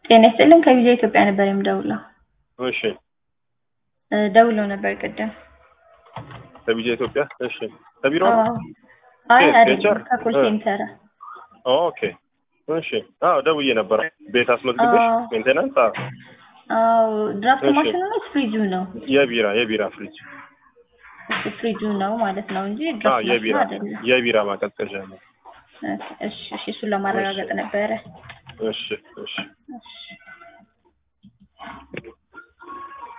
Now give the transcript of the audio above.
ጤና ይስጥልን ከቪዛ ኢትዮጵያ ነበር የምደውለው። እሺ እ ደውለው ነበር ቅድም። ከቪዛ ኢትዮጵያ እሺ ከቢሮ ነው? አዎ። አይ ኬት? አይደለም ኬቸር? ከኮል እ። ሴንተር። ኦኬ እሺ አዎ ደውዬ ነበር ቤት አስመዝግበሽ አዎ። ሜንቴናንስ አዎ አዎ ድራፍት እሺ። ማሽኑ ነው ፍሪጁ ነው? የቢራ የቢራ ፍሪጅ እሱ ፍሪጁ ነው ማለት ነው እንጂ አዎ ድራፍት ማሽኑ የቢራ አይደለም። የቢራ ማቀዝቀዣ ነው እሺ እሺ እሱን ለማረጋገጥ ነበረ። እሺ እሺ እሺ